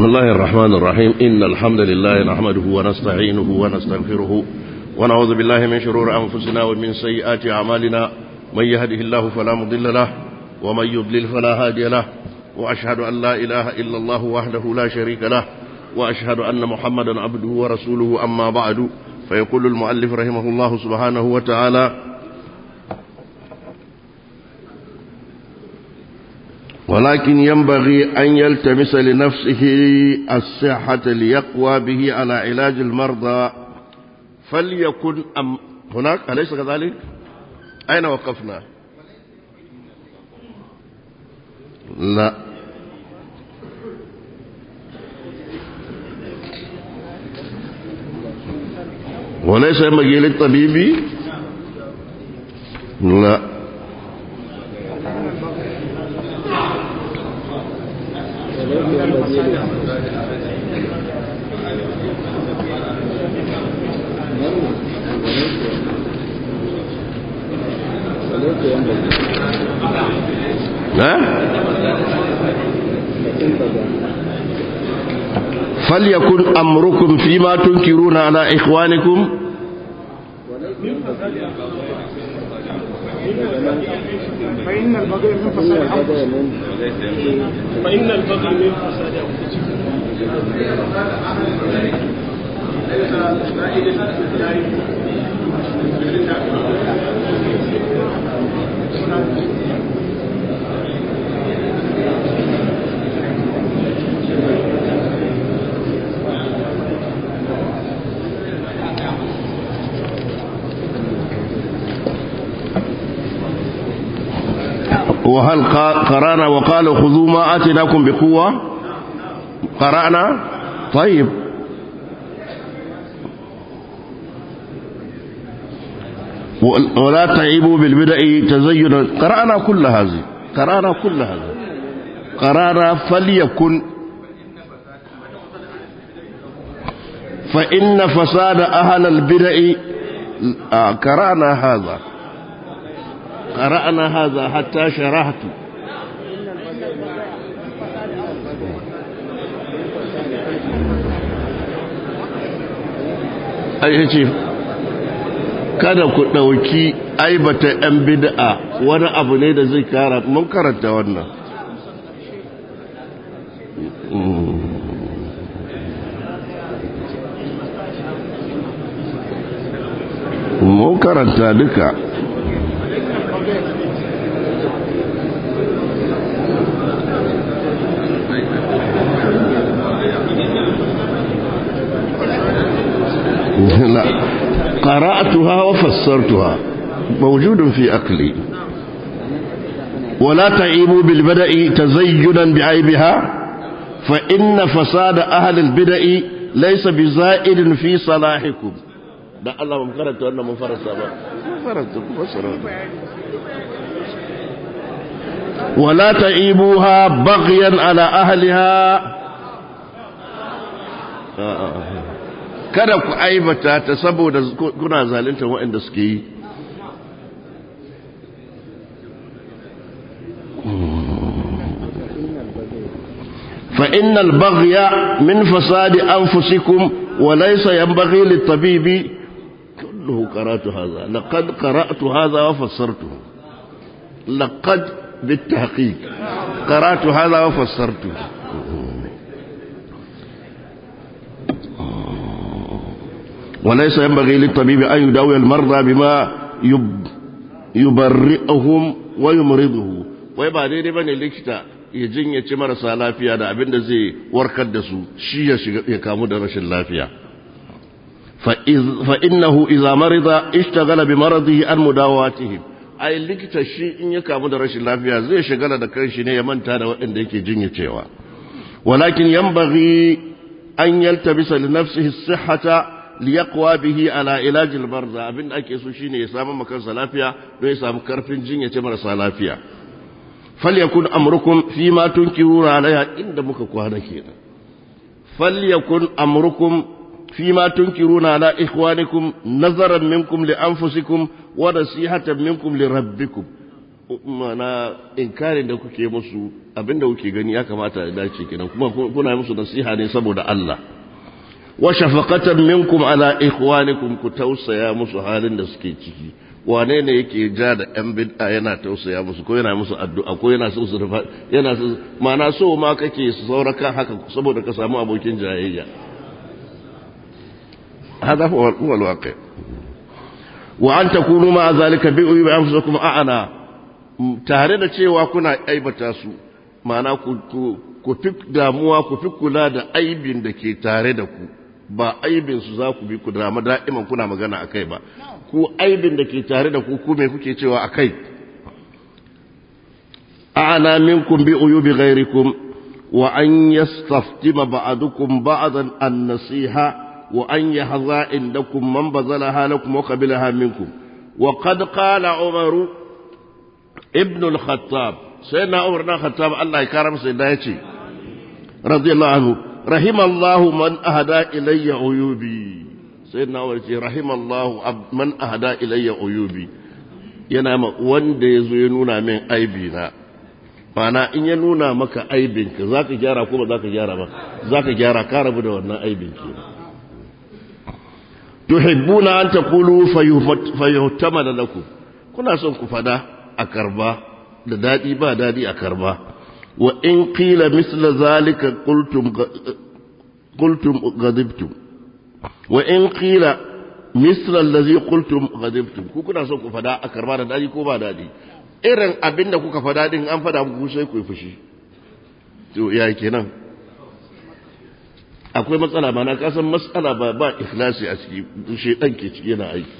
بسم الله الرحمن الرحيم إن الحمد لله نحمده ونستعينه ونستغفره ونعوذ بالله من شرور أنفسنا ومن سيئات أعمالنا من يهده الله فلا مضل له ومن يضلل فلا هادي له وأشهد أن لا إله إلا الله وحده لا شريك له وأشهد أن محمدا عبده ورسوله أما بعد فيقول المؤلف رحمه الله سبحانه وتعالى ولكن ينبغي أن يلتمس لنفسه الصحة ليقوى به على علاج المرضى فليكن أم هناك أليس كذلك أين وقفنا لا وليس ينبغي للطبيب لا ها فليكن أمركم فيما تنكرون على إخوانكم فإن البغي من فساد فإن البغي من فساد وهل قرأنا وقال خذوا ما آتناكم بقوة قرأنا طيب ولا تعيبوا بالبدع تزين قرأنا كل هذه قرأنا كل هذا قرأنا فليكن فإن فساد أهل البدع قرأنا هذا قرأنا هذا حتى شرحت ai ce kada ku ɗauki aibata 'yan bid'a wani abu ne da zai kara mun karanta wannan mun karanta duka لا قرأتها وفسرتها موجود في أقلي ولا تعيبوا بالبدء تزينا بعيبها فإن فساد أهل البدء ليس بزائد في صلاحكم da Allah ba karanta wannan mun farasa ba mun faranta ku fasara wala ta'ibuha baghyan ala ahliha kada ku aibata ta saboda kuna zalunta waɗanda suke yi فإن البغي من فساد أنفسكم وليس ينبغي للطبيب كله قرأت هذا لقد قرأت هذا وفسرته لقد بالتحقيق قرأت هذا وفسرته وليس ينبغي للطبيب أن يداوي المرضى بما يب يبرئهم ويمرضه ويبقى دي بني لكتا يجين يتمر سالافيا دا أبين زي وركد دسو شي يكامو دا رشي اللافيا فإذ فإنه إذا مرض اشتغل بمرضه عن مداواتهم ai likita shi in ya kamu da rashin lafiya zai shagala da kanshi ne ya manta da waɗanda yake jinyacewa walakin yanbaghi an yaltabisa li nafsihi sihhata liyaqwa bihi ala ilaj almarza abin da ake so shine ya samu makansa lafiya don ya samu karfin jinyace marasa lafiya falyakun amrukum fi ma tunkiruna alaiha inda muka kwana kenan falyakun amrukum فيما تنكرون على إخوانكم نظرا منكم لأنفسكم ونصيحة منكم لربكم mana inkarin da kuke musu abinda kuke gani ya kamata ya dace kenan kuma kuna musu nasiha ne saboda Allah wa shafaqatan minkum ala ikhwanikum ku tausaya musu halin da suke ciki wane ne yake ja da yan bid'a yana tausaya musu ko yana musu addu'a ko yana so su rufa yana so mana so ma kake su sauraka haka saboda ka samu abokin jayayya hada huwa alwaqi wa an takunu ma zalika bi anfusikum a'ana tare da cewa kuna aibata su mana ku ku fi damuwa ku fi kula da aibin da ke tare da ku ba aibin su za ku bi ku dama da'iman kuna magana a kai ba ku aibin da ke tare da ku ku me kuke cewa a kai a'ana minkum bi uyubi ghairikum wa an yastaftima ba'dukum ba'dan an-nasiha wa an yahza indakum man bazalaha lakum wa qabilaha minkum wa qad qala umaru ibn al-khattab sayyidina umar ibn al-khattab Allah ya karama sai da yace radiyallahu anhu rahimallahu man ahada ilayya uyubi sayyidina umar ce rahimallahu man ahada ilayya uyubi yana ma wanda yazo ya nuna min aibi na mana in ya nuna maka aibin ka zaka gyara ko ba zaka gyara ba zaka gyara ka rabu da wannan aibin ke tuhibbuna an taqulu fayuhtamala lakum kuna son ku fada a karba da dadi ba dadi a karba wa in qila misla zalika qultum qultum ghadibtum wa in qila misla allazi qultum ghadibtum ku kuna son ku fada a karba da dadi ko ba dadi irin abinda kuka fada din an fada muku sai ku yi fushi to ya kenan akwai matsala ba na kasan matsala ba ba ikhlasi a ciki shedan ke ciki yana aiki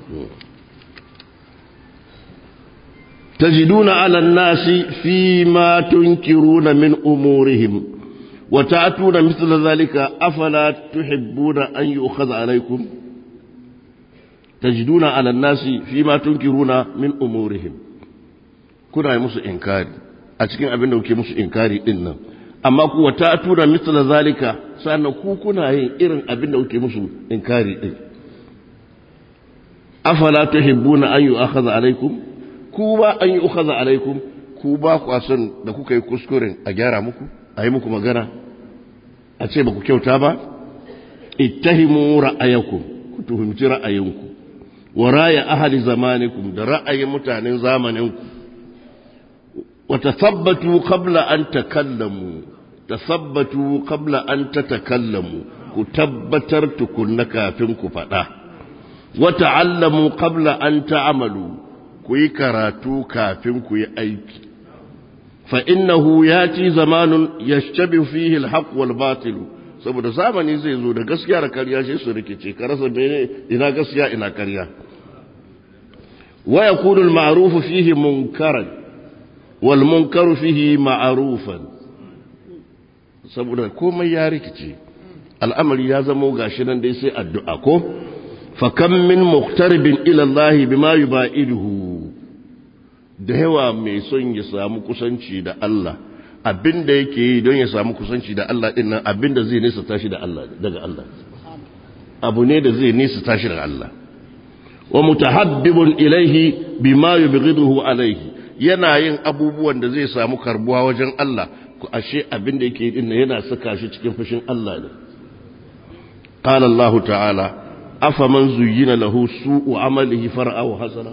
تجدون على الناس فيما تنكرون من أمورهم وتأتون مثل ذلك أفلا تحبون أن يؤخذ عليكم تجدون على الناس فيما تنكرون من أمورهم كنا يمس إنكاري أتكين أبنى وكي مس إنكاري إنا أما كو وتأتون مثل ذلك سأنا كو كنا إرن أبنى وكي مس إنكاري إنا أفلا تحبون أن يؤخذ عليكم ku ba an yi ukaza alaikum ku ba ku son da kuka yi kuskuren a gyara muku a yi muku magana a ce ba ku kyauta ba ittahimu ra'ayakum ku tuhumci ra'ayinku wa raya ahli zamanikum da ra'ayin mutanen zamaninku wa tathabbatu qabla an takallamu tathabbatu qabla an tatakallamu ku tabbatar tukunna kafin ku faɗa wa ta'allamu qabla an ta'amalu ku yi karatu kafin ku yi aiki fa'innahu ya ci zamanun ya shabi fihi alhaq wal batilu saboda zamani zai zo da gaskiya da karya shi su rikice ka rasa mene ina gaskiya ina karya wa yakunu al-ma'ruf fihi munkaran wal munkaru fihi ma'rufan saboda komai ya rikice al'amari ya zamo gashi nan dai sai addu'a ko fa kam min muqtaribin ila Allah bima yubaiduhu da yawa mai son ya samu kusanci da Allah abinda yake yi don ya samu kusanci da Allah din nan abinda zai nisa tashi da Allah daga Allah abu ne da zai nisa tashi daga Allah wa mutahabbibun ilaihi bima yubghiduhu alaihi yana yin abubuwan da zai samu karbuwa wajen Allah ku ashe abinda yake yi din yana saka shi cikin fushin Allah ne qala Allah ta'ala afaman zuyyina lahu su'u amalihi far'ahu hasana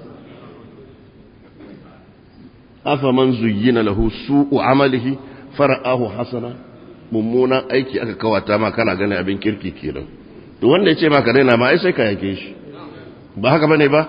afaman zuyyina lahu su'u amalihi far'ahu hasana mummunan aiki aka kawata ma kana ganin abin kirki kenan to wanda yace maka daina ma ai sai ka yake shi ba haka bane ba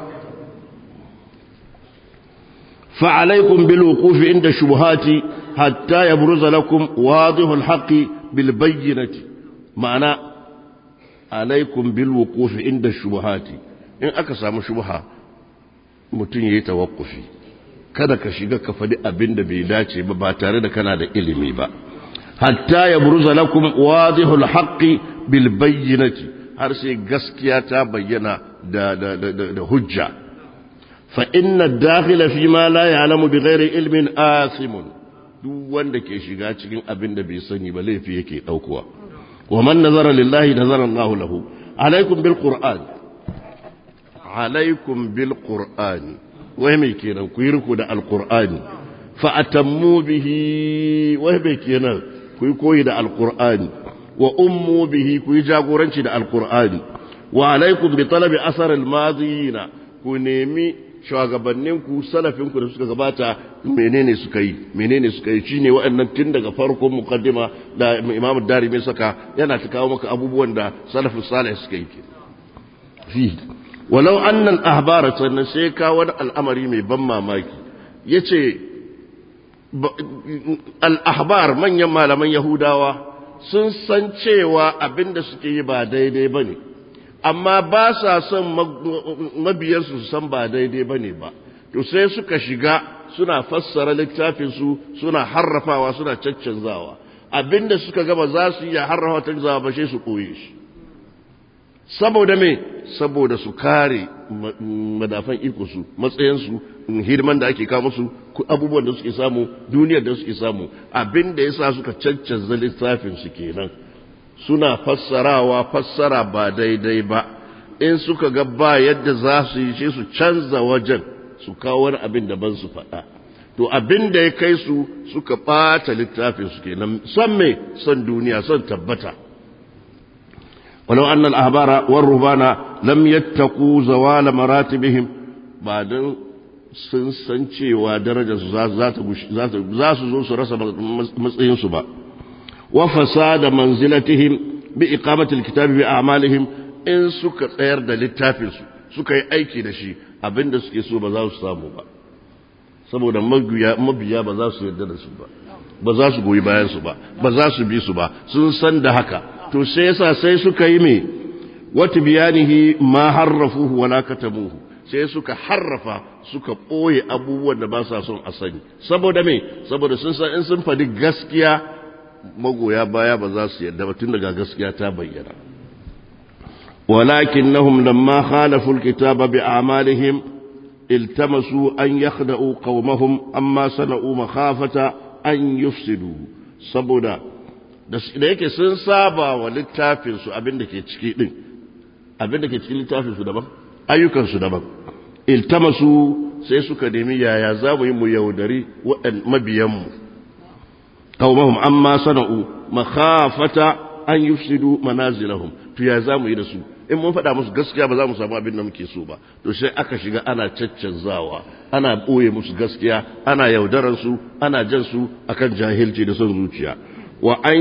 fa alaikum bil wuqufi inda shubuhati hatta yabruza lakum wadihu al haqqi bil bayyinati ma'ana alaikum bil wuqufi inda shubuhati in aka samu shubha mutun yayi tawakkufi kada ka shiga ka faɗi abin da bai dace ba ba tare da kana da ilimi ba hatta ya buruza lakum wadihul haqqi bil bayyinati har sai gaskiya ta bayyana da da da, da, hujja fa inna dakhila fi ma la ya'lamu bi ghairi ilmin asimun duk wanda ke shiga cikin abin da bai sani ba laifi yake daukowa wa man nazara lillahi nazara Allahu lahu alaikum bil qur'an alaikum bil qur'ani wai mai kenan ku yi riko da alkur'ani fa'atammu bihi wai mai kenan ku yi koyi da alkur'ani wa ummu bihi ku yi jagoranci da alkur'ani wa alaikum bi talabi asar almadiyina ku nemi shugabanninku salafinku da suka gabata menene suka yi menene suka yi shine waɗannan tun daga farkon muqaddima da Imam Darimi saka yana ta kawo maka abubuwan da salafus salih suka yi fi walau anna al-ahbara sannan sai ka wani al'amari mai ban mamaki yace al-ahbar manyan malaman yahudawa sun san cewa abinda suke yi ba daidai bane amma ba sa son mabiyarsu su san ba daidai ba ne ba to sai suka shiga suna fassara littafinsu suna harrafawa suna caccanzawa abinda suka gaba za su iya harrafa ta zawa ba sai su ɓoye shi saboda me saboda su kare madafan iko su matsayinsu hidiman da ake kawo musu abubuwan da suke samu duniyar da suke samu abinda ya sa suka caccanza littafinsu kenan suna fassarawa fassara ba daidai ba in suka ga ba yadda za su yi shi su canza wajen su kawo wani abin daban su faɗa to abin da ya kai su suka ɓata littafin su kenan son me son duniya son tabbata walau annal ahbara war rubana lam yattaqu zawala maratibihim ba dan sun san cewa darajar su za su zo su rasa matsayin su ba وفساد منزلتهم بإقامة الكتاب بأعمالهم إن سكا تسير دا للتافل سكا يأيكي دا شي أبين دا سكي سو بزاو سامو با saboda mabiya ba za su yarda da su ba ba za su goyi bayan su ba ba za su bi su ba sun san da haka to sai yasa sai suka yi me wata biyanihi ma harrafuhu wala katamuhu sai suka harrafa suka ɓoye abubuwan da ba sa son a sani saboda me saboda sun san in sun faɗi gaskiya magoya baya ba za su yadda ba tun daga gaskiya ta bayyana walakinnahum lamma khalafu alkitaba bi a'malihim iltamasu an yakhda'u qaumahum amma sana'u makhafata an yufsidu saboda da yake sun saba wa littafin su abinda ke ciki din abinda ke cikin littafin su daban ayyukan su daban iltamasu sai suka nemi yaya za mu yi mu yaudari mabiyan mu قومهم عما صنعوا مخافة أن يفسدوا منازلهم to ya za mu yi da su in mun faɗa musu gaskiya ba za mu samu abin da muke so ba to sai aka shiga ana caccanzawa ana ɓoye musu gaskiya ana yaudarar su ana jan su akan jahilci da son zuciya wa an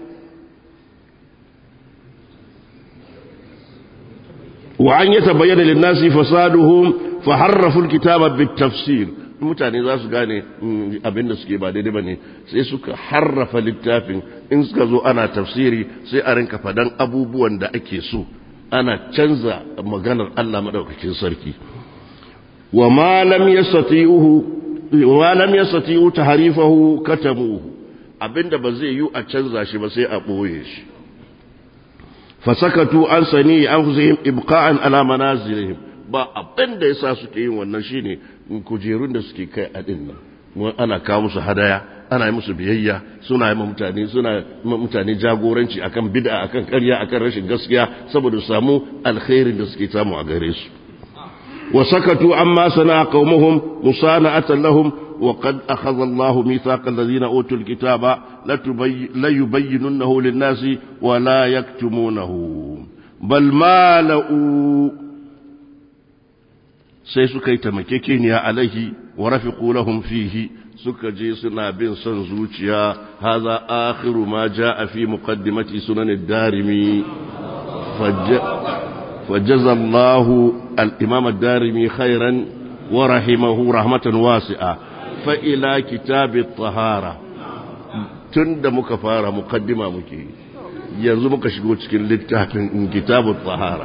wa an yatabayyana lin-nasi fasaduhum fa harrafu al-kitaba bit-tafsir mutane za su gane abin da suke ba daidai ba ne sai suka harrafa littafin in suka zo ana tafsiri sai a rinka fadan abubuwan da ake so ana canza maganar Allah maɗaukakin sarki wa ma lam yastati'uhu wa lam yastati'u tahrifahu katamuhu abinda ba zai yi a canza shi ba sai a boye shi fasakatu an sani anfusihim ibqa'an ala manazilihim ba abin da yasa suke yin wannan shine kujerun da suke kai a din nan ana kawo musu hadaya ana yi musu biyayya suna yi mutane suna mutane jagoranci akan bid'a akan ƙarya akan rashin gaskiya saboda su samu alkhairin da suke samu a gare su wa sakatu amma sana qaumuhum musana'atan lahum wa qad akhadha Allah mithaqa alladhina utul kitaba la yubayyinunnahu lin-nasi wa la yaktumunahu bal mala'u sai suka yi tamakekeniya alaihi wa rafiqu lahum fihi suka je suna bin son zuciya haza akhiru ma jaa fi muqaddimati sunan ad-darimi فجزى الله الإمام الدارمي خيرا ورحمه رحمة واسعة فإلى كتاب الطهارة تند مكفارة مقدمة مكي ينزو مكشقو تشكين للتحفين كتاب الطهارة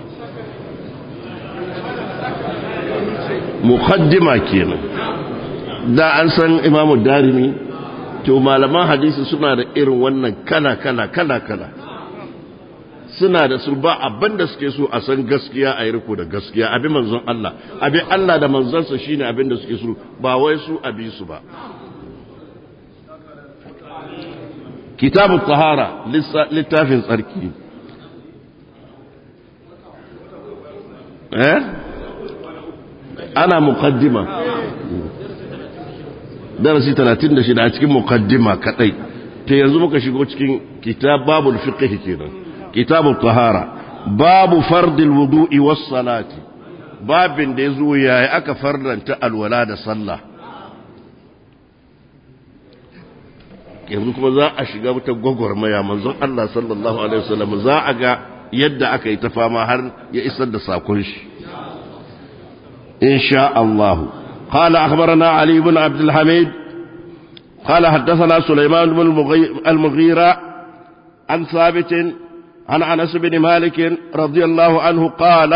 muqaddima kenan da an san imamu darimi to malaman hadisi suna da irin wannan kala kala kala kala suna da su ba abin da suke so a san gaskiya a yi riko da gaskiya abin manzon Allah abin Allah da manzonsa shine abin da suke so ba wai su abi su ba kitabu tahara littafin tsarki eh ana muqaddima darasi 36 a cikin muqaddima kadai ta yanzu muka shigo cikin kitab babul fiqh kenan kitabut tahara babu fardil wudu'i was salati babin da yazo yayi aka farlanta alwala da sallah yanzu kuma za a shiga wata gwagwarmaya manzon Allah sallallahu alaihi wasallam za a ga yadda aka yi ta fama har ya isar da sakon shi insha Allah قال أخبرنا علي بن عبد الحميد قال حدثنا سليمان بن المغيرة عن ثابت عن أنس بن مالك رضي الله عنه قال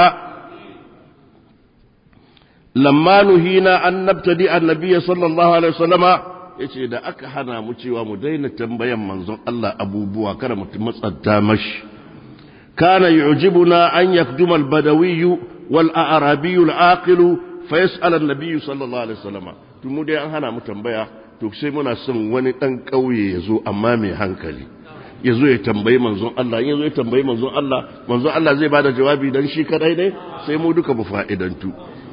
لما نهينا أن نبتدئ النبي صلى الله عليه وسلم yace da aka hana mu cewa mu daina tambayan manzon Allah abubuwa kada mu matsanta mashi kana yu'jibuna an yakduma al-badawi wal a'rabi al-aqil fa yas'al an-nabiy sallallahu alaihi wasallam to mu dai an hana mu tambaya to sai muna son wani dan kauye yazo amma mai hankali yazo ya tambayi manzon Allah yazo ya tambayi manzon Allah manzon Allah zai bada jawabi dan shi kadai ne sai mu duka mu fa'idantu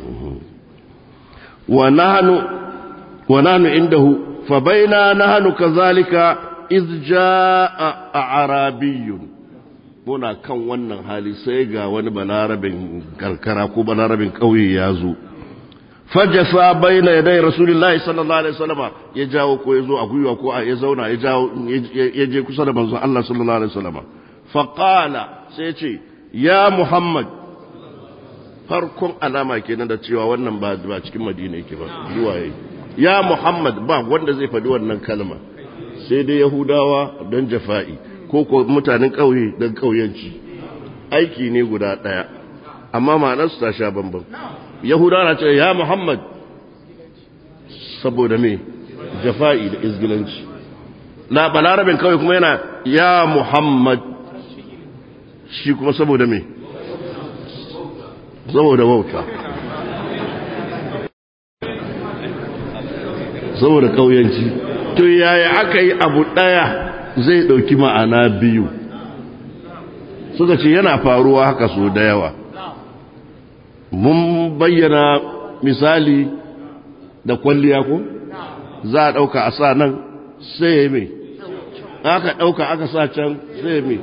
wa nahnu wa nahnu indahu فبينا نحن كذلك إذ جاء أعرابي muna kan wannan hali sai ga wani balarabin karkara ko balarabin ƙauye ya zo fajasa baina yadai rasulullahi sallallahu alaihi wasallam ya jawo ko ya zo a gwiwa ko ya zauna ya jawo ya je kusa da manzon Allah sallallahu alaihi wasallam fa qala sai ce ya muhammad farkon alama kenan da cewa wannan ba ba cikin madina yake ba zuwa yayi ya Muhammad ba wanda zai faɗi wannan kalma sai dai Yahudawa don jafa'i ko ko mutanen ƙauye don ƙauyenci aiki ne guda ɗaya amma ma'anarsu ta sha bambam Yahudawa na ce ya Muhammad saboda me jafa'i da izgilanci na balarabin ƙauye kuma yana ya Muhammad shi kuma saboda me saboda wauta saboda kauyanci to yaya aka yi abu ɗaya zai ɗauki ma'ana biyu suka ce yana faruwa haka so da yawa mun bayyana misali da kwalliya ko za a ɗauka a sa nan sai ya mai aka ɗauka aka sa can sai ya mai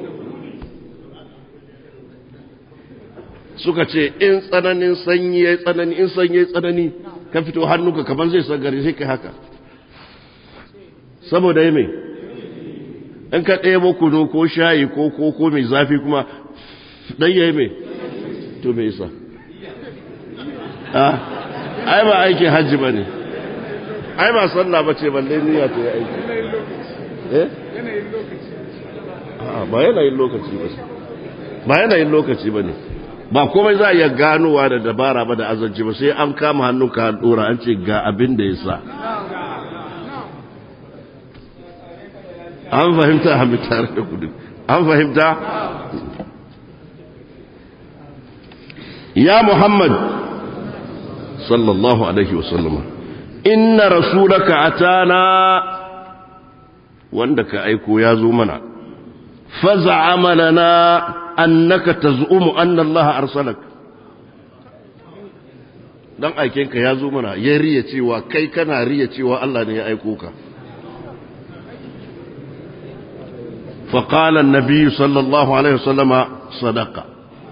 suka ce in tsananin sanyi ya tsanani in sanyi ya tsanani ka fito hannunka kamar zai sagare sai ka haka saboda mai in ka ɗaya kunu ko shayi ko koko mai zafi kuma ɗaya mai to mai isa ai ba aikin hajji ba ne ai ba sallah ba ce balle niyya ta yi aiki eh ba yanayin lokaci ba ba yanayin lokaci ba ne ba komai za a iya ganowa da dabara ba da azanci ba sai an kama hannunka an dora an ce ga abin da ya sa an fahimta a tare da kudu an fahimta ya muhammad sallallahu alaihi wasallama inna rasulaka atana wanda ka aiko ya zo mana faza'ama lana annaka taz'umu anna Allah arsalak dan aikenka ya zo mana ya riya cewa kai kana riya cewa Allah ne ya aiko ka فقال النبي صلى الله عليه وسلم صدق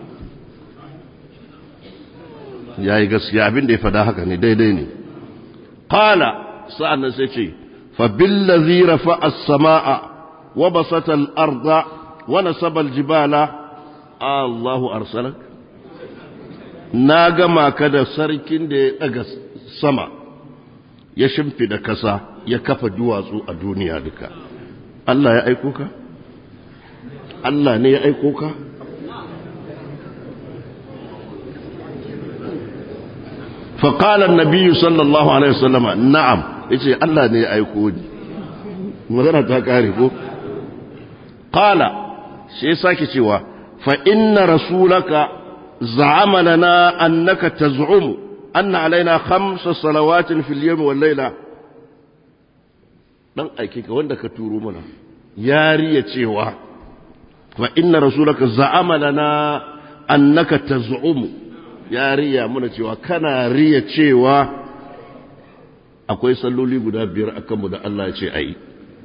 yayi gaskiya abin da ya fada haka ne daidai ne qala sa'an sai ce fa billazi rafa'a as-samaa wa basata al-arda wa nasaba al-jibala Allahu arsalak na gama ka da sarkin da ya daga sama ya shimfida kasa ya kafa duwatsu a duniya duka Allah ya aiko ka Allah ne ya aiko ka فقال النبي صلى الله عليه وسلم نعم yace Allah ne ya aiko ni magana ta kare ko qala sai sake cewa fa inna rasulaka za'ama lana annaka taz'umu anna alaina khamsa salawatin fil yawmi wal layla dan aike ka wanda ka turo mana yariya cewa fa inna rasulaka za'ama lana annaka taz'umu ya riya muna cewa kana riya cewa akwai salloli guda biyar a kanmu da Allah ya ce a yi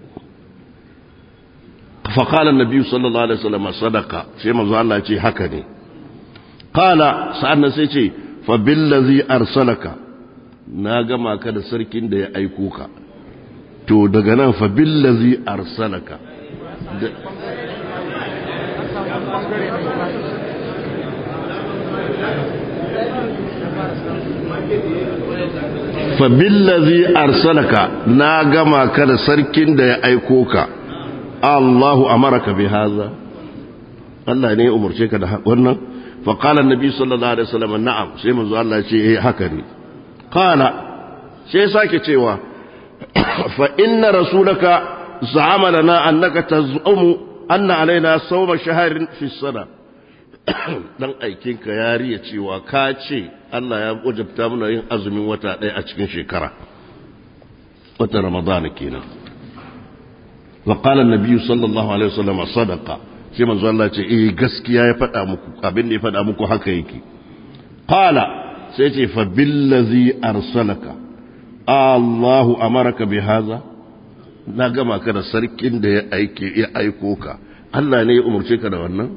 faƙalar nabi sallallahu alaihi wasallam sadaka sai manzo Allah ce haka ne kala sa'an sai ce fa billazi arsalaka na gama ka da sarkin da ya aiko ka to daga nan fa billazi arsalaka fa billazi arsalaka na gama ka da sarkin da ya aiko ka Allahu amaraka bi haza Allah ne ya umarce ka da wannan fa qala annabi sallallahu alaihi wasallam na'am sai manzo Allah ya ce eh haka ne qala sai sake cewa fa inna rasulaka za'ama lana annaka tazumu anna alaina sawma shahrin fi sana dan aikinka ya riya cewa ka ce Allah ya wajabta mana yin azumin wata ɗaya a cikin shekara wata ramadana kenan wa qala an-nabi sallallahu alaihi wasallam sadaqa sai manzo Allah ce eh gaskiya ya faɗa muku abin da ya faɗa muku haka yake qala sai ce fa billazi arsalaka Allahu amaraka bi hadha na gama ka da sarkin da ya aike ya aiko ka Allah ne ya umurce ka da wannan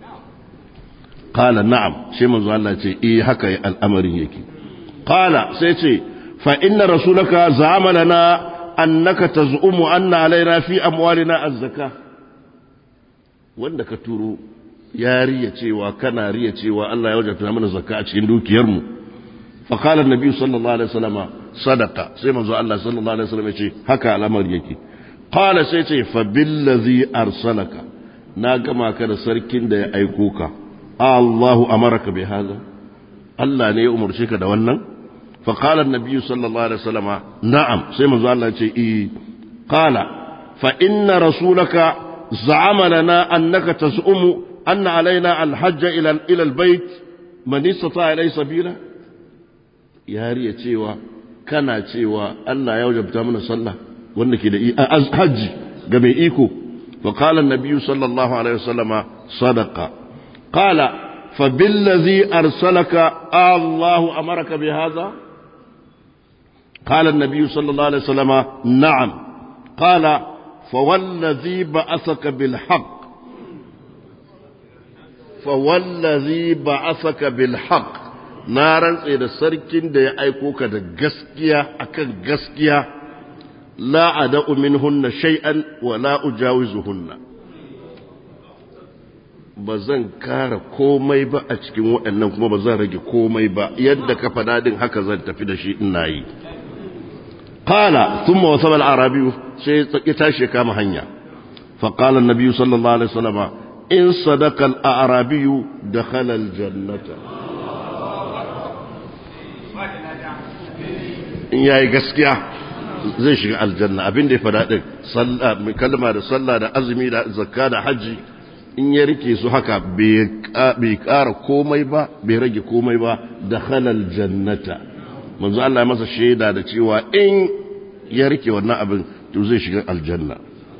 qala na'am sai manzo Allah ce eh haka al'amarin yake qala sai ce fa inna rasulaka za'ama lana annaka taz'umu anna alaina fi amwalina az-zaka wanda ka turo ya riya cewa kana riya cewa Allah ya wajabta mana zakka a cikin dukiyarmu fa qala an-nabi sallallahu alaihi wasallam sadaqa sai manzo Allah sallallahu alaihi wasallam ya ce haka al'amari yake qala sai ce fa billazi arsalaka na gama ka da sarkin da ya aiko ka Allahu amaraka bi hada Allah ne ya umarce ka da wannan fa qala an-nabi sallallahu alaihi wasallam na'am sai manzo Allah ya ce eh qala fa inna rasulaka za'ama lana annaka tas'umu anna alaina al-hajj ila ila al-bayt man istata ilay sabila yariya cewa kana cewa Allah ya wajabta mana sallah wanda ke da hajji ga mai iko fa qala an-nabi sallallahu alaihi wasallama sadaqa qala fa billazi arsalaka Allah amaraka bi hadha قال النبي صلى الله عليه وسلم نعم قال فوالذي بعثك بالحق فوالذي بعثك بالحق نارا إذا سركن da ya aiko ka da gaskiya akan gaskiya la ada'u minhunna shay'an wa la ujawizuhunna ba zan kara komai ba a cikin waɗannan kuma ba zan rage komai ba yadda ka faɗa din haka zan tafi da shi ina yi قال ثم وصل العربي سيتاشي كما هنيا فقال النبي صلى الله عليه وسلم إن صدق الأعرابي دخل الجنة in yayi gaskiya zai shiga aljanna abin da ya fada din kalma da sallah da azumi da zakka da haji in ya rike su haka bai kara komai ba bai rage komai ba da halal jannata manzo Allah ya masa shaida da cewa in ya rike wannan abin to zai shiga aljanna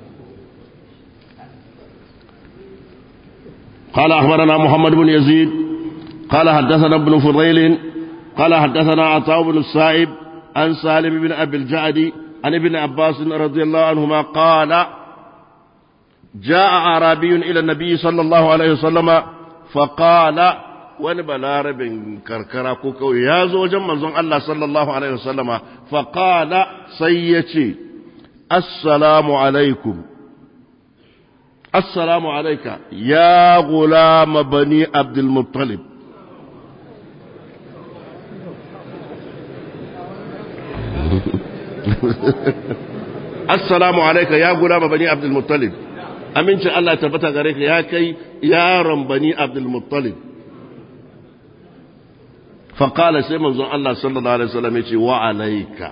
قال أخبرنا محمد بن يزيد قال حدثنا ابن فضيل قال حدثنا عطاء بن السائب عن سالم بن أبي الجعد عن ابن عباس رضي الله عنهما قال جاء أعرابي إلى النبي صلى الله عليه وسلم فقال wani balarabin karkara ko kawai ya zo wajen manzon Allah sallallahu Alaihi wasallama faƙala sai ya ce, Assalamu alaikum, Assalamu alaika, ya gulama bani Abdulmuttalib. Assalamu alaika, ya gulama bani Abdulmuttalib. Amincin Allah tabbata gare ka ya kai yaron bani Abdulmuttalib. faƙala sai manzon Allah sallallahu Alaihi wasallam ya ce wa alaika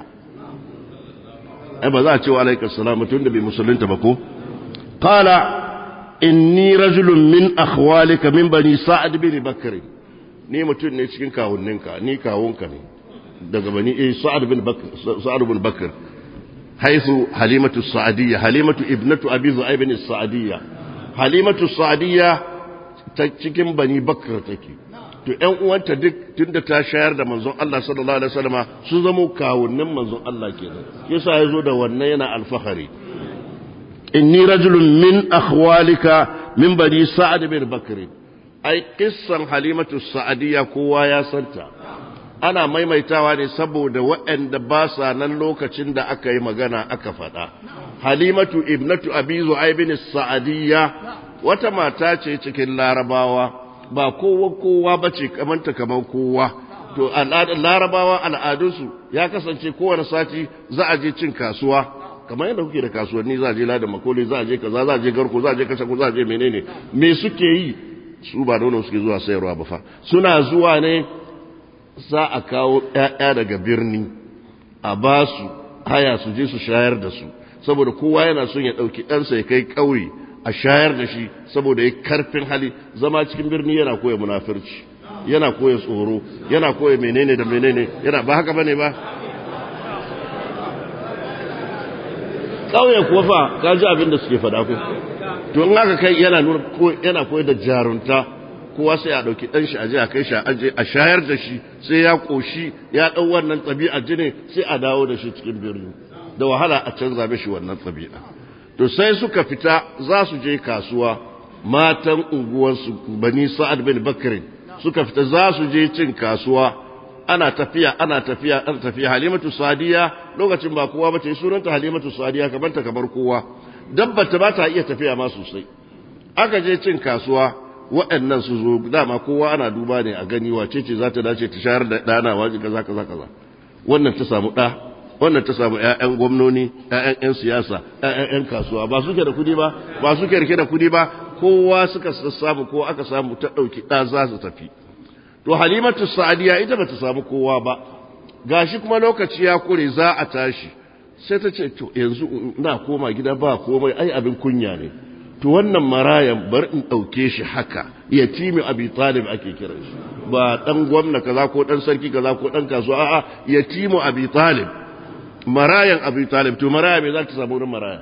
ai ba za a ce wa alaika salamu tun da bai musulunta ba ko ƙala inni rajulun min akhwalika min bani sa'ad bin bakr ni mutum ne cikin kawunninka ni kawunka ne daga bani eh sa'ad bin bakr sa'ad bin bakr haythu halimatu sa'diyya halimatu ibnatu abi zu'aib bin sa'diyya halimatu sa'diyya ta cikin bani bakr take to ƴan uwanta duk tunda ta shayar da manzon Allah sallallahu alaihi wasallama sun zamo kawunnin manzon Allah kenan yasa yazo da wannan yana alfahari inni rajulun min akhwalika min bani sa'ad bin bakr ai qissan halimatu sa'adiyya kowa ya santa ana maimaitawa ne saboda waɗanda ba sa nan lokacin da aka yi magana aka faɗa halimatu ibnatu abi zu'aib sa'adiyya wata mata ce cikin larabawa ba kowa kowa bace kamanta kaman kowa to larabawa al'adunsu ya kasance kowane sati za a je cin kasuwa kamar yadda kuke da kasuwanni za a je ladan makoli za a je kaza za a je garko za a je kashe za a je menene me suke yi su ba nono suke zuwa sayarwa ba fa suna zuwa ne za a kawo ƴaƴa daga birni a ba su haya su je su shayar da su saboda kowa yana son ya ɗauki ɗansa ya kai ƙauye a shayar da shi saboda ya karfin hali zama cikin birni yana koya munafirci yana koya tsoro yana koya menene da menene yana ba haka bane ba ƙauye kuwa fa ka ji abin da suke faɗa ko to in aka kai yana nuna ko yana koyar da jarunta kowa sai a ɗauki ɗan shi a je a kai shi a aje a shayar da shi sai ya ƙoshi ya ɗau wannan ɗabi'a jini sai a dawo da shi cikin birni da wahala a canza mishi wannan ɗabi'a to sai suka fita za su je kasuwa matan unguwarsu bani sa'ad bin bakrin suka fita za su je cin kasuwa ana tafiya ana tafiya ana tafiya halimatu sadiya lokacin ba kowa bace sunanta halimatu sadiya kamar ta kamar kowa dabba ta ba ta iya tafiya ma sosai aka je cin kasuwa waɗannan su zo dama kowa ana duba ne a gani wace ce za ta dace ta shayar da ɗana waje kaza kaza kaza wannan ta samu ɗa wannan ta samu ƴaƴan gwamnoni ƴaƴan ƴan siyasa ƴaƴan ƴan kasuwa ba suke da kudi ba ba suke rike da kudi ba kowa suka samu ko aka samu ta ɗauki ɗa za su tafi to halimatu sa'adiya ita bata samu kowa ba gashi kuma lokaci ya kure za a tashi sai ta ce to yanzu na koma gida ba komai ai abin kunya ne to wannan marayan bar in ɗauke shi haka yatimi abi talib ake kiran shi ba dan gwamna kaza ko dan sarki kaza ko dan kasuwa a'a yatimu abi talib marayan abi talib to maraya me za ta samu wurin maraya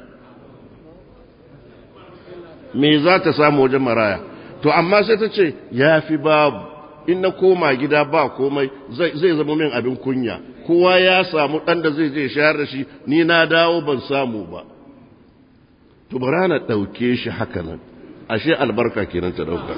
me za ta samu wajen maraya to amma sai ta ce ya fi babu in na koma gida ba komai zai zama min abin kunya kowa ya samu ɗan da zai je shayar da shi ni na dawo ban samu ba to bara na ɗauke shi haka nan ashe albarka kenan ta ɗauka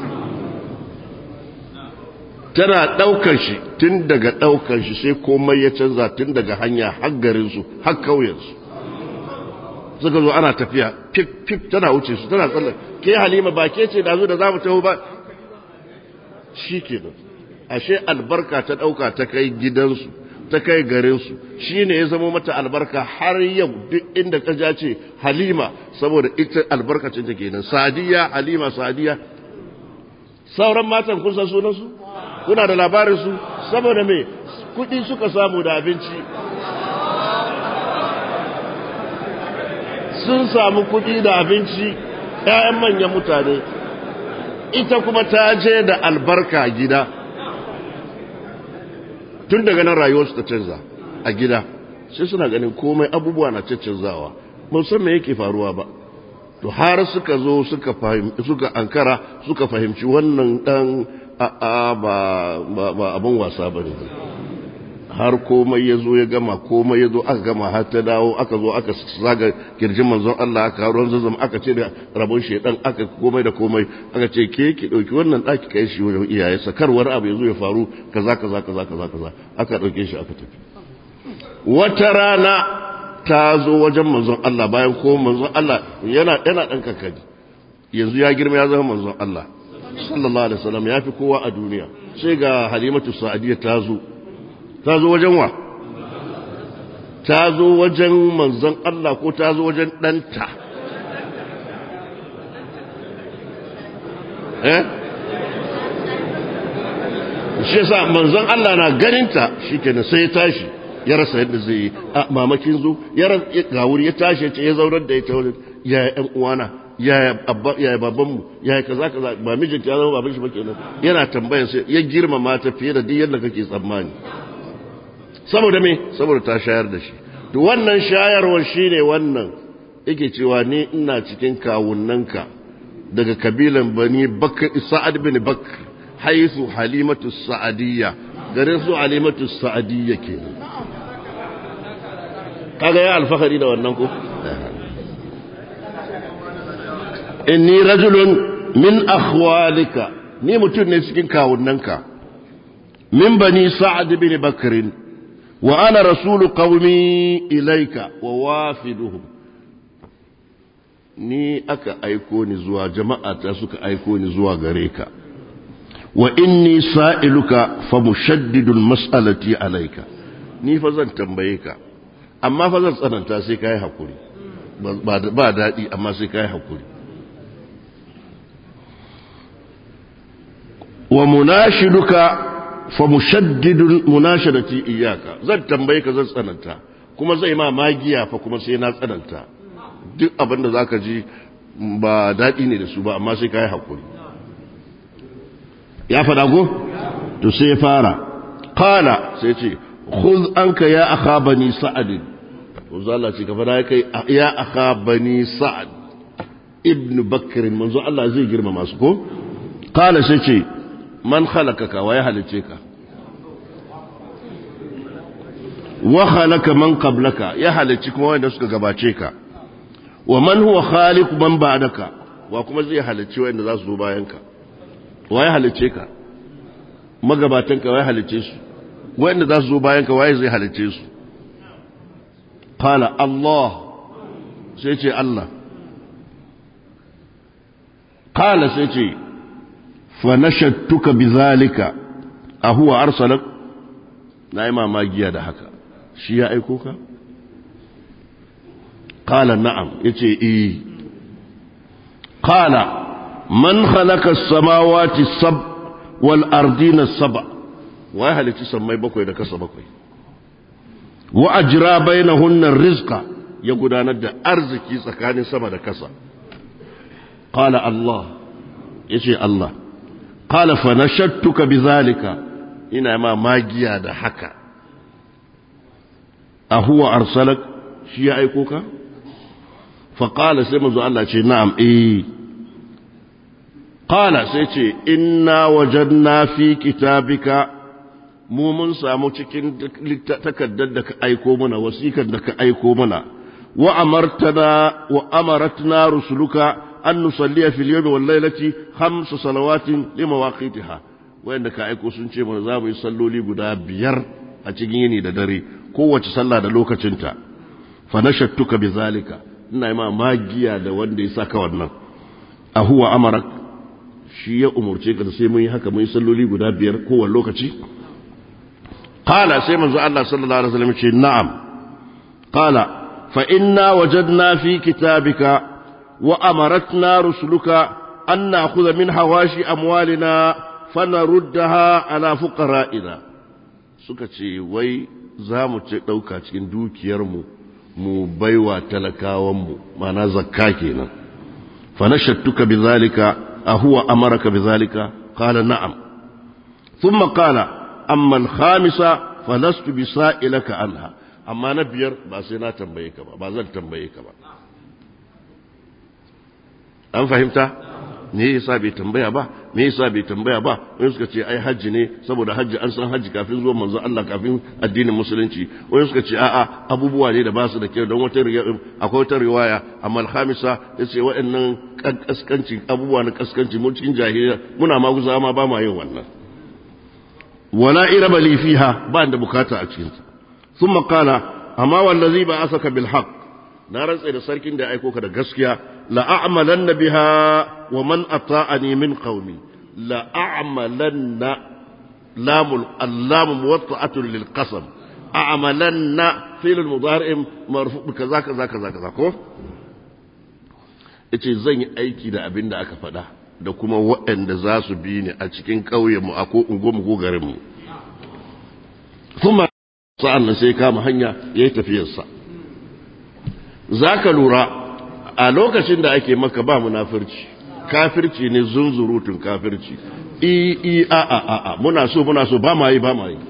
tana ɗaukar shi tun daga ɗaukar shi sai komai ya canza tun daga hanya har garinsu har kauyensu suka zo ana tafiya fif fif tana wuce su tana tsallar ke halima ba ke ce da zo da za mu taho ba shi ke nan ashe albarka ta ɗauka ta kai gidansu ta kai garinsu shi ne ya zama mata albarka har yau duk inda ka ja ce halima saboda ita albarkacin ta kenan sadiya halima sadiya sauran matan kun san sunansu kuna da labarinsu saboda me kuɗi suka samu da abinci sun samu kuɗi da abinci ‘ya'yan manyan mutane ita kuma ta je da albarka gida tun daga nan rayuwarsu ta canza a gida sai suna ganin komai abubuwa na canzawa san me yake faruwa ba to har suka zo suka suka ankara suka fahimci wannan dan a'a ba ba abin wasa bane har komai ya zo ya gama komai ya zo aka gama har ta dawo aka zo aka zaga kirjin manzon Allah aka ruwan zazzam aka ce da rabon shedan aka komai da komai aka ce ke ki dauki wannan daki kai shi wajen iyaye sakar wani abu ya zo ya faru kaza kaza kaza kaza kaza aka dauke shi aka tafi wata rana ta zo wajen manzon Allah bayan ko manzon Allah yana yana dan kankani yanzu ya girma ya zama manzon Allah sallallahu alaihi wasallam ya fi kowa a duniya sai ga halimatu sa'adiyya ta zo ta zo wajen wa ta zo wajen manzon Allah ko ta zo wajen ɗanta eh shi sa manzon Allah na ganinta shi kenan sai ya tashi ya rasa yadda zai yi a mamakin zo ya ga wuri ya tashi ya ce ya zaunar da ita wajen yaya ƴan uwana yaya babanmu yaya kaza kaza ba mijinta ya zama baban shi ba kenan yana tambayar sai ya girmama ta fiye da duk yadda kake tsammani saboda me saboda ta shayar da shi to wannan shayarwar shine wannan yake cewa ni ina cikin kawunnanka daga kabilan bani bakr sa'ad bin bakr haisu halimatu sa'adiyya garin su halimatu sa'adiyya kenan kaga ya alfahari da wannan ko inni rajulun min akhwalika ni mutum ne cikin kawunanka min bani sa'ad bin bakrin wa ana rasulu qaumi ilaika wa wafiduhum ni aka aiko ni zuwa jama'a ta suka aiko ni zuwa gare ka wa inni sa'iluka fa mushaddidul mas'alati alayka ni fa zan tambaye ka amma fa zan tsananta sai kai hakuri ba daɗi amma sai kai hakuri wa munashiduka fa mushaddidul munashadati iyyaka zan tambaye ka zan tsananta kuma zai ma magiya fa kuma sai na tsananta duk abin da zaka ji ba daɗi ne da su ba amma sai kai hakuri ya faɗa ko to sai ya fara qala sai ce khudh anka ya akha bani sa'ad manzo Allah ce ka fara kai ya akha bani sa'ad ibn bakr manzo Allah zai girma masu ko qala sai ce man khalaqaka wa ya halice ka wa khalaqa man qablaka ya halici kuma wanda suka gabace ka wa man huwa khaliq man ba'daka wa kuma zai halici wanda za su zo bayan ka wa ya halice ka magabatan ka wa ya halice su wanda za su zo bayan ka waye zai halice su qala Allah sai ce Allah qala sai ce fa nashattuka bizalika a huwa arsalak na yi mamagiya da haka shi ya aiko ka qala na'am yace eh qala man khalaqa as-samawati sab wal ardina sab wa halici sammai bakwai da kasa bakwai wa ajra bainahunna rizqa ya gudanar da arziki tsakanin sama da kasa qala Allah yace Allah qala fa nashattuka bizalika ina ma magiya da haka ahuwa arsalak shi ya aiko ka fa qala sai manzo Allah ce na'am eh qala sai ce inna wajadna fi kitabika mu mun samu cikin takaddar da ka aiko mana wasikar da ka aiko mana wa amartana wa amaratna rusuluka an nusalliya fil yawmi wal lailati khamsa salawatin limawaqitiha wayanda ka aiko sun ce mana za mu yi salloli guda biyar a cikin yini da dare kowace sallah da lokacinta fa nashattuka bizalika ina yi ma magiya da wanda ya saka wannan a huwa amarak shi ya umurce ka sai mun yi haka mun yi salloli guda biyar kowane lokaci qala sai manzo Allah sallallahu alaihi wasallam ce na'am qala fa inna wajadna fi kitabika wa amaratna rusuluka an na'khudha min hawashi amwalina fanaruddaha ala fuqara'ina suka ce wai za mu ce ɗauka cikin dukiyarmu mu baiwa talakawanmu mana zakka kenan fa nashattuka bizalika ahuwa amaraka bizalika qala na'am thumma qala amma al-khamisa falastu bisa'ilaka anha amma na biyar ba sai na tambaye ka ba ba zan tambaye ka ba an fahimta me yasa bai tambaya ba me yasa bai tambaya ba wani suka ce ai hajji ne saboda hajji an san hajji kafin zuwan manzon Allah kafin addinin musulunci wani suka ce a'a abubuwa ne da ba su da kyau don wata akwai wata riwaya amma al-khamisa yace waɗannan kaskanci abubuwa na kaskanci mu cikin jahiliya muna maguza ma ba ma yin wannan wala iraba li fiha ba da bukata a cikin ta thumma qala amma wallazi ba asaka bil haqq na rantsa da sarkin da ya aiko ka da gaskiya la'amalanna biha wa man ata'ani min qaumi la'amalanna lamul allam muwatta'atun lil qasam a'malanna fi'l mudari' marfu kaza kaza kaza kaza ko yace zan yi aiki da abin da aka faɗa da kuma waɗanda za su bi ni a cikin ƙauyen mu a ko unguwar ko garin mu kuma sa'an sai kama hanya yayi tafiyarsa za ka lura a lokacin da ake maka ba munafirci kafirci ne zunzurutun kafirci i i a a a a muna so muna so ba ma yi ba ma yi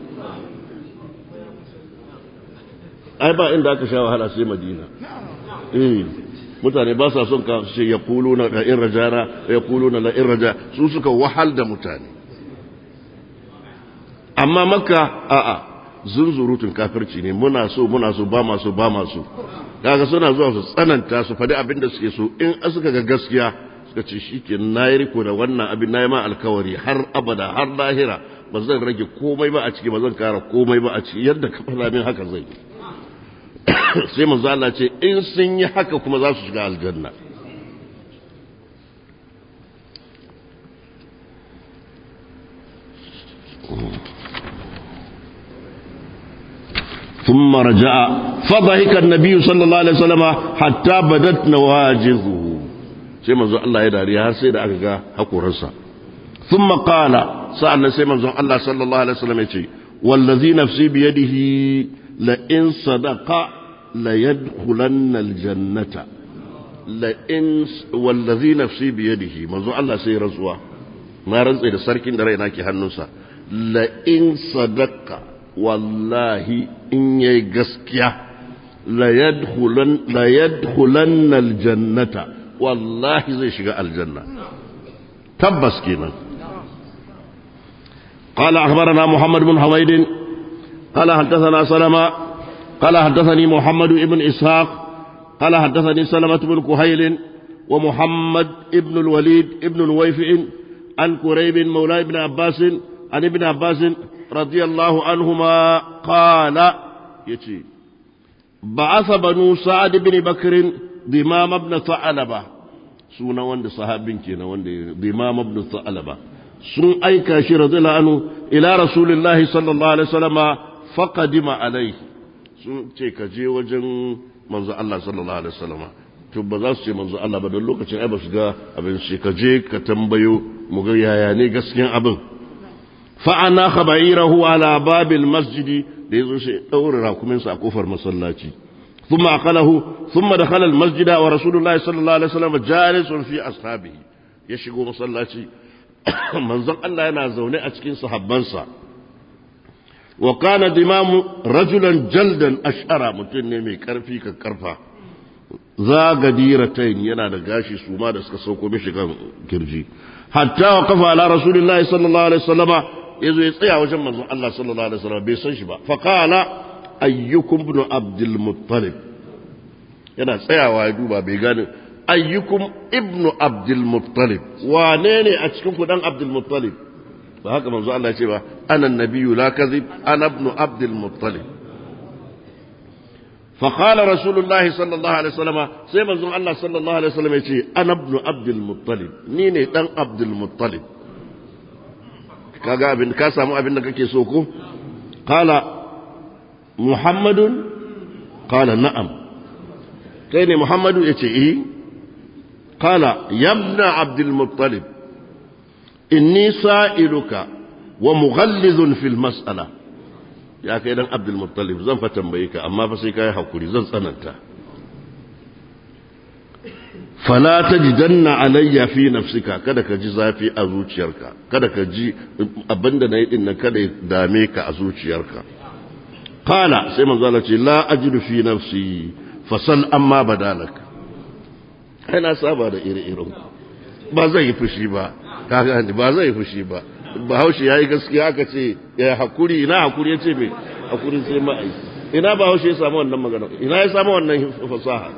ai ba inda aka sha wahala sai madina eh mutane ba sa son ka ce ya kulu na la in rajana ya kulu na la in raja su suka wahal da mutane amma makka a'a zunzurutun kafirci ne muna so muna so ba masu ba masu kaga suna zuwa su tsananta su faɗi abin da suke so in suka ga gaskiya suka ce shi ke na yi riko da wannan abin na yi ma alkawari har abada har lahira ba zan rage komai ba a ciki ba zan kara komai ba a ciki yadda ka faɗa min haka zai sai manzo Allah ce in sun yi haka kuma za su shiga aljanna ثم رجع فضحك النبي صلى الله عليه وسلم حتى بدت نواجذه sai manzo Allah ya dariya har sai da aka ga hakoransa thumma qala sa'annan sai manzo Allah sallallahu alaihi wasallam yace wallazi nafsi bi yadihi la in sadaqa la yadkhulanna aljannata la in wallazi nafsi bi yadihi manzo Allah sai rantsuwa na rantsa da sarkin da raina ke hannunsa la in sadaqa wallahi in yayi gaskiya la yadkhulan aljannata wallahi zai shiga aljanna tabbas kenan قال أخبرنا محمد بن حميد قال حدثنا سلمة قال حدثني محمد بن إسحاق قال حدثني سلمة بن كهيل ومحمد بن الوليد بن نويفع عن كريب مولى ابن عباس عن ابن عباس رضي الله عنهما قال يتي بعث بنو سعد بن بكر ضمام ابن ثعلبة سونا وند صحابين كينا وند ضمام ابن ثعلبة sun aika shi radiyallahu anhu ila rasulillahi sallallahu alaihi wasallama faqadima alaihi sun ce ka je wajen manzo Allah sallallahu alaihi wasallama to ba za su ce manzo Allah ba don lokacin ai ba su ga abin shi ka je ka tambayo mu ga yaya ne gaskiyan abin fa'ana khaba'irahu ala babil masjidi da yazo shi daura rakuminsa a kofar masallaci ثم أقله ثم دخل المسجد ورسول الله صلى الله عليه وسلم جالس في أصحابه يشيقوا مصلاتي منزل الله ينا زوني أتكين صحبانسا وكان دمام رجلا جلدا أشعر متنمي كرفي كرفا ذا قديرتين ينا دقاشي سوما دسك سوكو مشيقا كرجي حتى وقف على رسول الله صلى الله عليه وسلم يزو يطيع وجم منزل الله صلى الله عليه وسلم بيسنشبا فقال ayyukum ibn abdul muttalib yana tsayawa ya duba bai gane ayyukum ibn abdul muttalib wane ne a cikin ku dan abdul muttalib ba haka manzo Allah ce ba ana nabiyyu la kadhib ana ibn abdul muttalib فقال رسول الله صلى الله عليه وسلم sai manzon Allah sallallahu alaihi wasallam yace ana ibn abdul muttalib ni ne dan abdul muttalib kaga abin ka samu abin da kake so ko qala محمد قال نعم كين محمد يتي إيه قال يا ابن عبد المطلب إني سائلك ومغلظ في المسألة يا كيدان عبد المطلب زن فتنبيك أما فسيك يا حكولي زن سننت فلا تجدن علي في نفسك kada ka ji zafi a zuciyarka kada ka ji abinda na yi din nan kada ya dame ka a zuciyarka قال سيما قالت لا أجد في نفسي فصل أما بدالك أنا سابا da ire-iren ba zai yi fushi ba ka gani ba zai yi fushi ba ba haushi ya yi gaskiya aka ce ya hakuri ina hakuri ya ce mai hakuri sai ma'ai ina ba haushi ya samu wannan magana ina ya samu wannan fasaha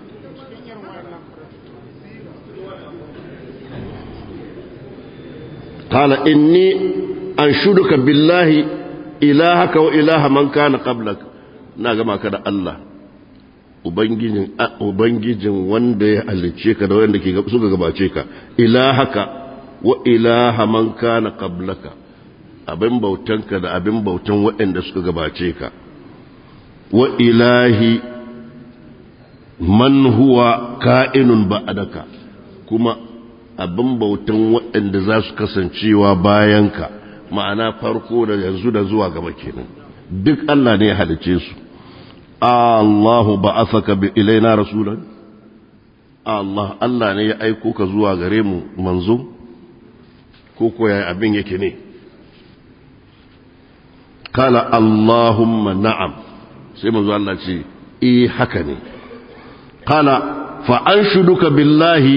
قال إني أنشدك بالله ilahaka wa ilaha man kana qablak na gama ka da Allah ubangijin ubangijin wanda ya halicce ka da wanda ke suka gabace ka ilahaka wa ilaha man kana qablaka abin bautanka da abin bautan waɗanda suka gabace ka wa ilahi man huwa ka'inun ba'daka kuma abin bautan waɗanda za su kasancewa bayanka ma'ana farko da yanzu da zuwa gaba kenan duk Allah ne ya halice su Allahu ba'athaka bi ilaina rasulan Allah Allah ne ya aiko ka zuwa gare mu manzo ko ko yayi abin yake ne kala Allahumma na'am sai manzo Allah ce eh haka ne kala fa anshuduka billahi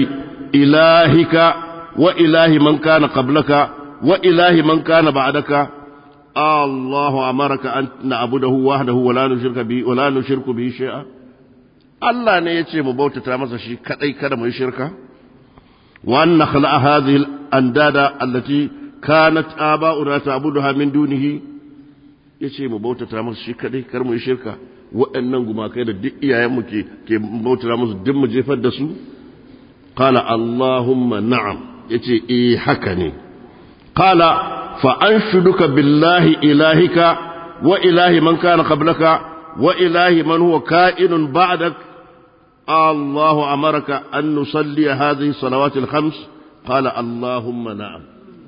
ilahika wa ilahi man kana qablaka wa ilahi man kana ba'daka الله أمرك أن نعبده وحده ولا نشرك به ولا نشرك به شيئا الله ne yace mu bautata masa shi kadai kada mu yi shirka wa an nakhla hadhihi al-andada allati kanat aba'una ta'buduha min dunihi yace mu bautata masa shi kadai kar mu yi shirka waɗannan gumakai da duk iyayen mu ke ke bautata musu duk mu jefar da su qala allahumma na'am yace eh haka ne qala fa anshuduka billahi ilahika wa ilahi man kana qablaka wa ilahi man huwa ka'inun ba'dak الله أمرك أن نصلي هذه الصلوات الخمس قال اللهم نعم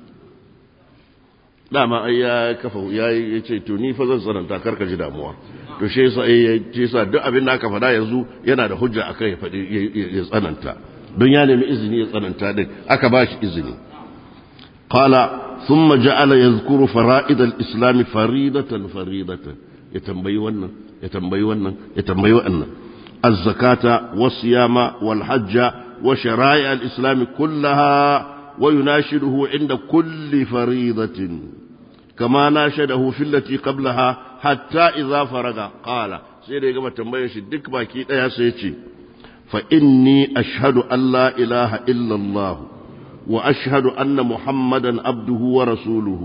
dama ai ya kafa ya ce to ni fa zan tsananta karka ji damuwa to shi yasa ya ce yasa duk abin da aka faɗa yanzu yana da hujja akan ya faɗi ya tsananta don ya nemi izini ya tsananta din aka ba shi izini qala thumma ja'ala yadhkuru fara'id al-islam faridatan faridatan ya tambayi wannan ya tambayi wannan ya tambayi wannan الزكاة والصيام والحج وشرائع الإسلام كلها ويناشده عند كل فريضة كما ناشده في التي قبلها حتى إذا فرغ قال سيدي كما تنبيش الدك باكي يا سيتي فإني أشهد أن لا إله إلا الله وأشهد أن محمدا عبده ورسوله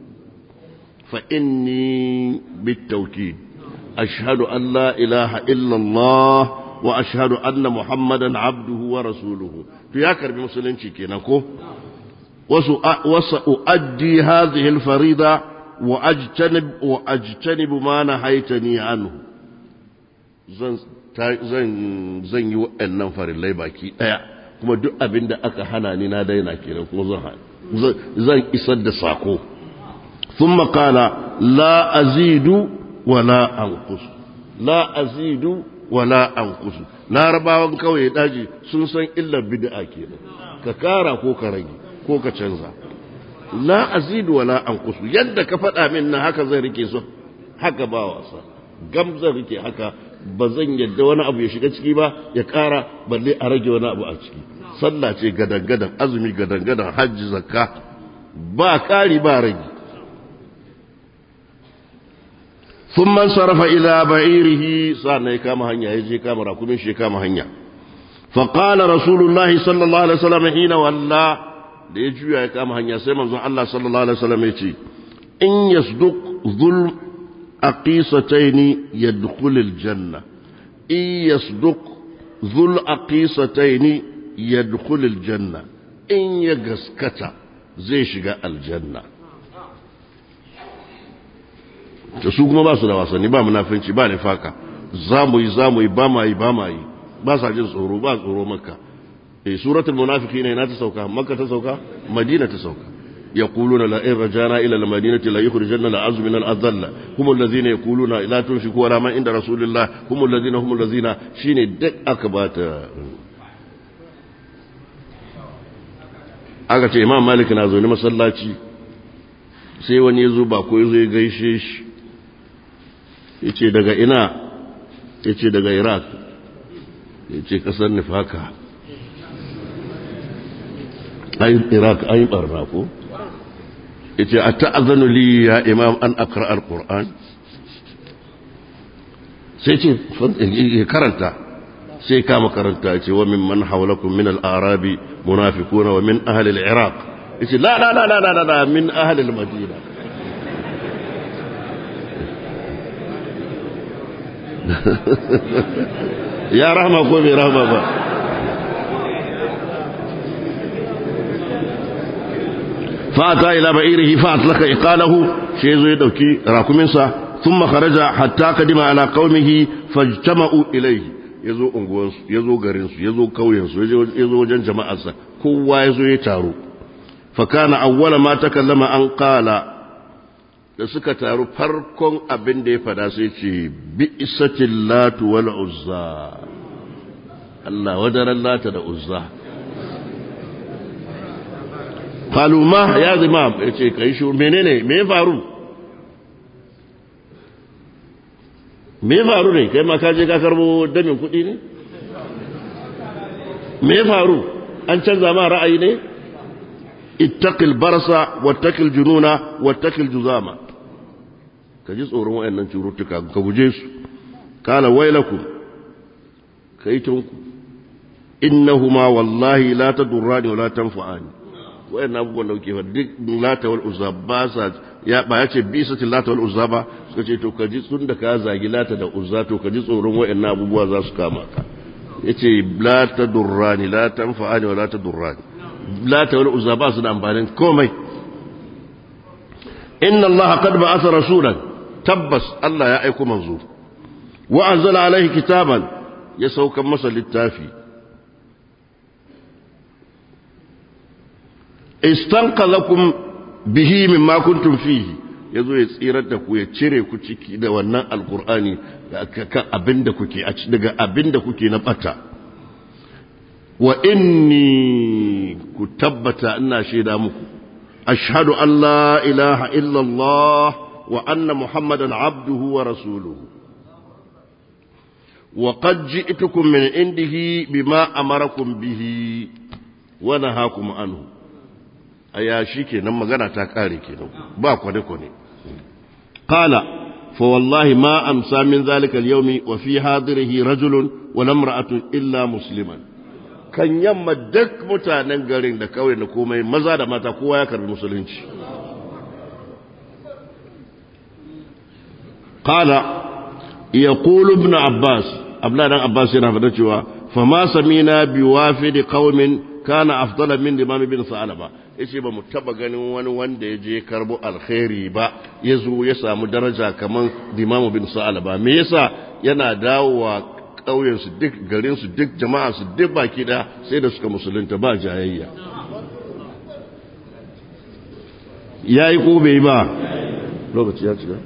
فإني بالتوكيد أشهد أن لا إله إلا الله وأشهد أن محمدا عبده ورسوله تياكر بمسلم كينكو وسأؤدي هذه الفريضة وأجتنب, وأجتنب ما نهيتني عنه zan zan yi waɗannan farillai baki ɗaya kuma duk abin da aka hana ni na daina kenan kuma zan zan isar da sako ثم قال لا أزيد wala anqus la azidu wala anqus larabawan kawai daji sun san illar bid'a kenan ka kara ko ka rage ko ka canza la azidu wala anqus yadda ka faɗa min na haka zan rike su haka ba wasa gam zan rike haka ba zan yadda wani abu ya shiga ciki ba ya kara balle a rage wani abu a ciki sallah ce gadan-gadan azumi gadan-gadan hajji zakka ba kari ba rage ثم انصرف إلى بعيره صار كما هنيا يجي كما راكمين شي كما هنيا فقال رسول الله صلى الله عليه وسلم حين ولى da ya juya ya kama hanya sai manzon Allah sallallahu alaihi wasallam ya ce in yasduq dhul aqisatayn yadkhul aljanna in yasduq dhul aqisatayn yadkhul aljanna in ya gaskata zai shiga aljanna da su kuma ba su da wasanni ba munafinci ba nifaka za mu yi za mu yi ba ma yi ba ma yi ba sa jin tsoro ba tsoro makka eh suratul munafiqina ina ta sauka makka ta sauka madina ta sauka يقولون لئن رجعنا إلى المدينة ليخرجن الأعز من الأذل هم الذين يقولون لا تنفقوا على ما عند رسول الله هم الذين هم الذين شين دك أكبات aka ce imam malik na zaune masallaci sai wani ya zo ba ko ya zo ya gaishe shi ya ce daga ina ya ce daga iraq ya ce kasar nifaka ayin iraq ayin barna ko ya ce a ta'azanu li ya imam an akra al-qur'an sai ce ya karanta sai kama karanta ce wa min man hawlakum min al-arabi munafiquna wa min ahli al-iraq yace la la la la la la min ahli al-madina ya rahma ko bai rahma ba فأتى إلى بعيره فأطلق إقاله شيء زي دوكي راكمنسا ثم خرج حتى قدم على قومه فاجتمعوا إليه yazo unguwansu yazo garinsu yazo kauyensu yazo wajen jama'arsa kowa yazo ya taro fa kana awwala ma takallama an qala da suka taru farkon abin da ya fada sai ce bi'satil latu wal uzza Allah wadaran lata da uzza qalu ma ya zimam yace kai shi menene me ya faru me ya faru ne kai ma ka je ka karbo damin kuɗi ne me ya faru an canza ma ra'ayi ne ittaqil barasa wattaqil jununa wattaqil juzama ka ji tsoron wayannan cututtuka ka guje su kala wailakum kaitunku innahuma wallahi la tadurrani wa la tanfa'ani wayannan abubuwan da kuke duk lata wal uzza ba sa ya ba ya ce bisatil lata wal uzza ba suka ce to ka ji tun da ka zagi lata da uzza to ka ji tsoron wayannan abubuwa za su kama ka yace la tadurrani la tanfa'ani wa la tadurrani lata wal uzza ba su da amfanin komai inna allaha qad ba'atha rasulan tabbas Allah ya aiko manzo wa anzala alaihi kitaban ya saukan masa littafi istanqalakum bihi mimma kuntum fihi yazo ya tsirar da ku ya cire ku ciki da wannan alqur'ani kan abinda kuke a daga abinda kuke na bata wa inni ku tabbata ina shaida muku ashhadu an la ilaha illa Allah wa anna muhammadan abduhu wa rasuluhu wa qad ji'tukum min indihi bima amarakum bihi wa nahakum anhu aya shikenan magana ta kare kenan ba kwane kwane qala fa wallahi ma amsa min zalika al-yawmi wa fi hadirihi rajulun wa lamra'atun illa musliman kan yamma duk mutanen garin da kawai da komai maza da mata kowa ya karbi musulunci qala yaqulu ibn abbas abla dan abbas yana fada cewa fa ma samina biwafid qaumin kana afdala min imam ibn sa'alaba yace ba mu taba ganin wani wanda ya je karbo alkhairi ba ya zo ya samu daraja kaman imam ibn sa'alaba me yasa yana dawowa ƙauyensu duk garinsu duk jama'arsu duk baki ɗaya sai da suka musulunta ba jayayya ya yi ko bai ba lokaci ya cika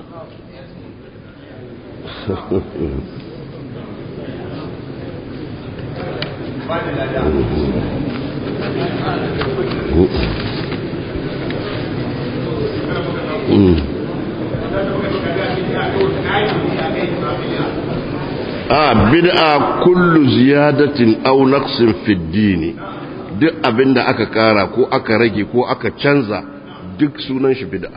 a bid'a kullu ziyadatin aw naqsin fi dini duk abinda aka kara ko aka rage ko aka canza duk sunan shi bid'a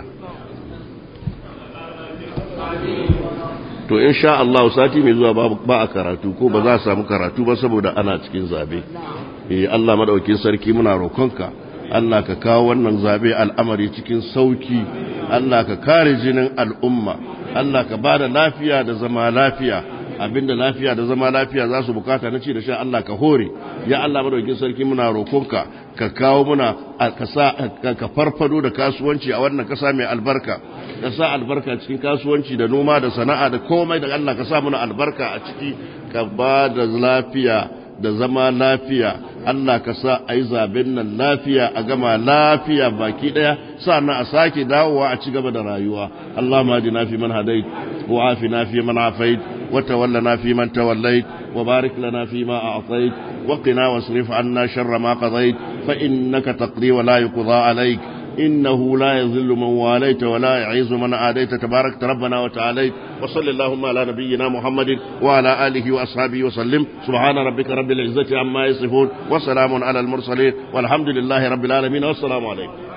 to insha Allah sati mai zuwa ba a karatu ko ba za a samu karatu ba saboda ana cikin zabe eh Allah madaukin sarki muna rokonka Allah ka kawo wannan zabe al'amari cikin sauki Allah ka kare jinin al'umma Allah ka bada lafiya da zama lafiya abinda lafiya da zama lafiya za su bukata na ci da sha Allah ka hore ya Allah madaukakin sarki muna roƙonka ka kawo muna ka sa ka farfado da kasuwanci a wannan kasa mai albarka ka sa albarka cikin kasuwanci da noma da sana'a da komai da Allah ka sa muna albarka a ciki ka ba da lafiya da zama lafiya Allah ka sa a yi zaben nan lafiya a gama lafiya baki ɗaya sannan a sake dawowa a ci gaba da rayuwa Allah ma na fi man hadait wa afina fi man afait wa tawallana fi man tawallait wa barik lana fi ma a'tait wa qina wasrif anna sharra ma qadait fa innaka taqdi wa la yuqda alayk إنه لا يذل من واليت ولا يعز من عاديت تبارك ربنا وتعاليت وصل اللهم على نبينا محمد وعلى آله وأصحابه وسلم سبحان ربك رب العزة عما يصفون وسلام على المرسلين والحمد لله رب العالمين والسلام عليكم